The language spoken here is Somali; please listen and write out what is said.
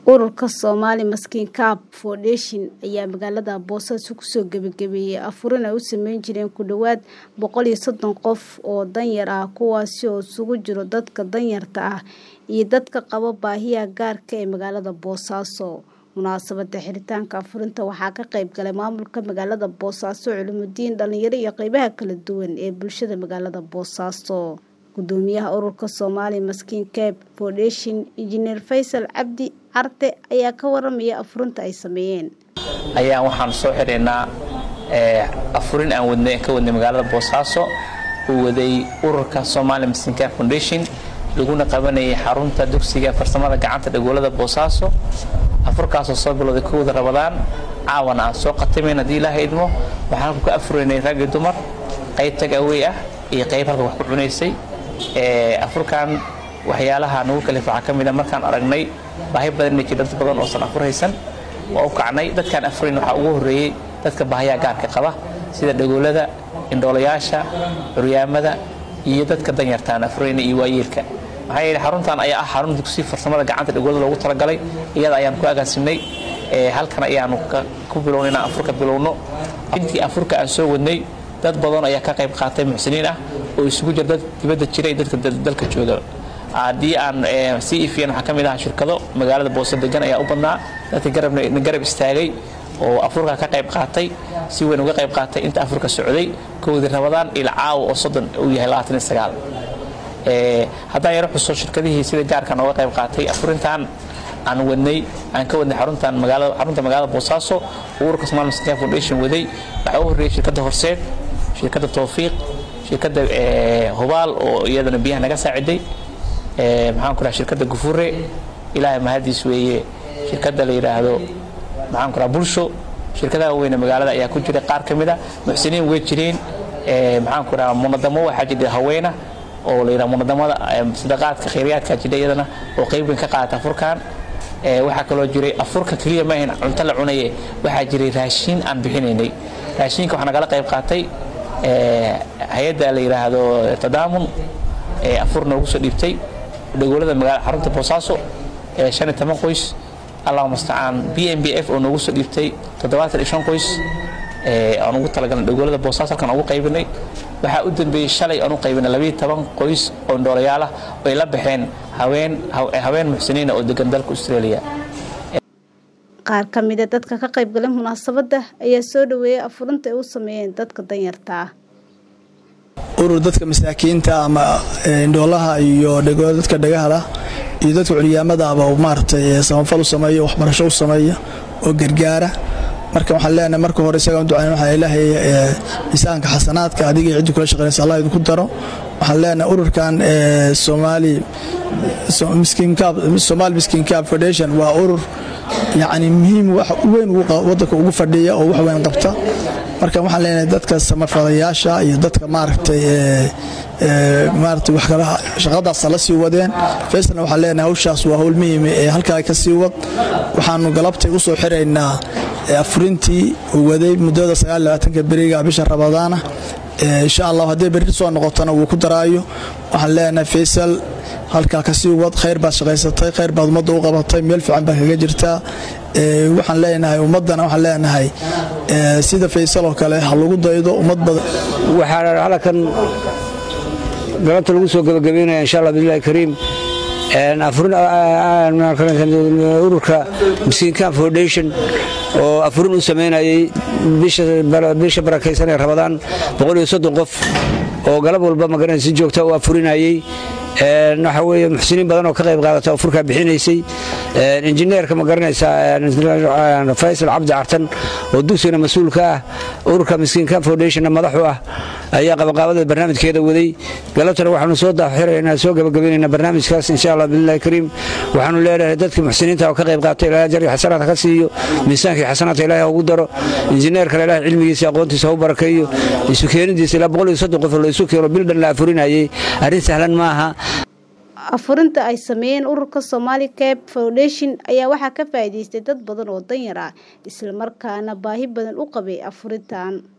Ururka Somali Maskiin Cup Foundation ayaa magaalada Boosaaso kusoo gabagabeeyay afurin ay u sameyn jireen ku dhawaad boqol iyo soddon qof oo danyar ah kuwaasi oo isugu jira dadka danyarta ah iyo dadka qaba baahiyaha gaarka ah ee magaalada Boosaaso. Munaasabada xiritaanka afurinta waxaa ka qayb galay maamulka magaalada Boosaaso, culimooyin, dhalinyaro iyo qaybaha kala duwan ee bulshada magaalada Boosaaso. Gudoomiyaha ururka Somali Maskiin Cup Foundation, Injineer Faysal Cabdi Carte ayaa ka waramaya afurinta ay sameeyeen. ayaan waxaan soo xireynaa afurin aan wadnay ka wadnay magaalada Boosaaso uu waday ururka Somali Maskiin Cup Foundation laguna qabanayay xarunta dugsiga farsamada gacanta dhagoolada Boosaaso afurkaasoo soo bilowday kowda Ramadaan caawana aan soo qatimayn haddii ilaahay idmo waxaan ku afurinay rag iyo dumar qayb tag away ah iyo qayb halka wax ku cunaysay afurkan waxyaalaha nagu kalif waxaa ka mid a markaan aragnay baahi badan inay jiro dad badan oosan afur haysan waa u kacnay dadkaan afurin waxaa ugu horreeyey dadka baahiyaha gaarka qaba sida dhagoolada indhoolayaasha curyaamada iyo dadka danyartaan afurayna iyo waayeelka maxaa yeelay xaruntan ayaa ah xarun dugsi farsamada gacanta dhagoolada loogu talagalay iyada ayaan ku agaasimnay halkan ayaanu ku bilownay inaan afurka bilowno intii afurka aan soo wadnay dad badan ayaa ka qayb qaatay muxsiniin ah oo isugu jira dad dibadda jira iyo dadka dalka jooga haddii aan sii ifiyan waxaa ka mid ah shirkado magaalada boose degan ayaa u badnaa dadka garabna garab istaagay oo afurka ka qayb qaatay si weyn uga qayb qaatay inta afurka socday kowdii rabadaan ila caawa oo soddon uu yahay labaatan iyo sagaal haddaan yaro xuso shirkadihii sida gaarkan ooga qayb qaatay afurintan aan wadnay aan ka wadnay xaruntan magaalada xarunta magaalada boosaaso ururka Somali Maskiin Foundation waday waxaa u horreeyay shirkadda horseed shirkadda towfiiq shirkadda hubaal oo iyadana biyaha naga saaciday maxaan ku dhahay shirkadda gufure ilaahay mahadiis weeye shirkadda la yidhaahdo maxaan ku dhaha bulsho shirkadaha weyne magaalada ayaa ku jira qaar ka mid a muxsiniin way jireen maxaan ku dhaha munadamo waxaa jira haweena oo la yidhaha munadamada sadaqaadka khayriyaadka jira iyadana oo qayb weyn ka qaata afurkan waxaa kaloo jiray afurka keliya ma ahayn cunto la cunaye waxaa jiray raashiin aan bixinaynay raashiinka waxaa nagala qayb qaatay hay-adda la yidhaahdo tadaamun afur noogu soo dhiibtay dhagoolada magaala xarunta boosaaso shan iyo toban qoys allahuma mustacaan b m b f oo noogu soo dhiibtay toddobaatan iyo shan qoys aan ugu talagalnay dhagoolada boosaaso halkan ugu qaybinay waxaa u dambeeyey shalay aan u qaybinay labiyo toban qoys oo indhoolayaal ah oo ay la baxeen haween haween muxsiniina oo degan dalka australia qaar ka mid a dadka ka qayb galay munaasabadda ayaa soo dhaweeyay afurinta ay u sameeyeen dadka danyarta ah urur dadka masaakiinta ama indhoolaha iyo dadka dhagahala iyo dadka curyaamada aba maaragtay samafal u sameeya waxbarasho u sameeya oo gargaara marka waxaan leenahay marka hore isagaan ducayn waxaa ilaahay miisaanka xasanaadka adiga iyo ciddi kula shaqeynaysa allah idinku daro waxaan leenahay ururkan Somali Miskiin Cup Somali Miskiin Cup Foundation waa urur yacni muhiim wax weyn waddanka ugu fadhiya oo wax weyn qabta marka waxaan leenahay dadka samafalayaasha iyo dadka maaragtay maaragtay wax kala shaqadaas la sii wadeen faysalna waxaan leenahay hawshaas waa hawl muhiim ee halkaa ka sii wad waxaanu galabtay u soo xiraynaa afurintii uu waday muddada sagaalabaatanka beriga bisha ramadaana insha allah haddii berri soo noqotona wuu ku daraayo waxaan leenahay faysal halkaa ka sii wad khayr baad shaqaysatay khayr baad ummadda u qabatay meel fiican baad kaga jirtaa waxaan leenahay ummaddana waxaan leenahay sida faysal oo kale ha lagu daydo ummad badan waxaa halkan galabta lagu soo gabagabeynaya insha allah billahi kariim ururka Miskiin Cup Foundation oo afurin u sameynayay bisha barakaysan ee Ramadaan boqol iyo soddon qof oo galab walba magaranaysa si joogta u afurinayay waxa weeye muxsiniin badan oo ka qayb qaadata afurka bixinaysay injineerka ma garanaysaa faysal cabdi cartan oo dugsigana mas-uulka ah ururka miskiin cup foundationna madaxu ah ayaa qabaqaabada barnaamijkeeda waday galabtana waxaanu soo daaxiraynaa soo gabagabaynaynaa barnaamijkaas insha allah billahi kariim waxaanu leenahay dadka muxsiniinta oo ka qayb qaatay ilaahay jar iyo xasanaadka ka siiyo miisaankii xasanaadka ilaahay ugu daro injineerkana ilaahay cilmigiisa aqoontiisa u barakeeyo isu keenidiisa ilaa boqol iyo soddon qof oo la isu keeno bil dhan la afurinayay arrin sahlan maaha afurinta ay sameeyeen ururka Somali Cup Foundation ayaa waxaa ka faa'iideystay dad badan oo danyar ah isla markaana baahi badan u qabay afurintan